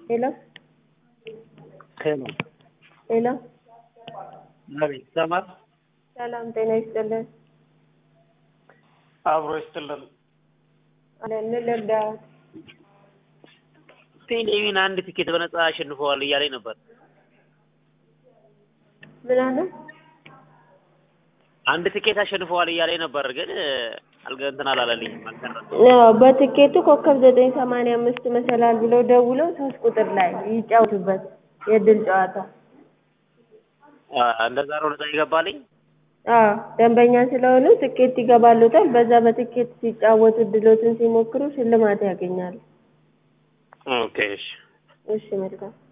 ሄሎ ሄሎ ሄሎ አቤት ይሰማል? ሰላም ጤና ይስጥልን። አብሮ ይስጥልን። አለን ምን ልርዳዎት? ቴሌቪዥን አንድ ቲኬት በነጻ አሸንፈዋል እያለኝ ነበር። ምን አለ? አንድ ቲኬት አሸንፈዋል እያለኝ ነበር፣ ግን አልገ እንትን አላለልኝም አልቀረም። አዎ በትኬቱ ኮከብ ዘጠኝ ሰማንያ አምስት መሰላል ብለው ደውለው ሶስት ቁጥር ላይ ይጫወቱበት የእድል ጨዋታ። አ፣ እንደዛ ነው ነጻ ይገባልኝ። አዎ ደንበኛ ስለሆኑ ትኬት ይገባሉታል። በዛ በትኬት ሲጫወቱ እድሎትን ሲሞክሩ ሽልማት ያገኛሉ። ኦኬ እሺ። እሺ መልካም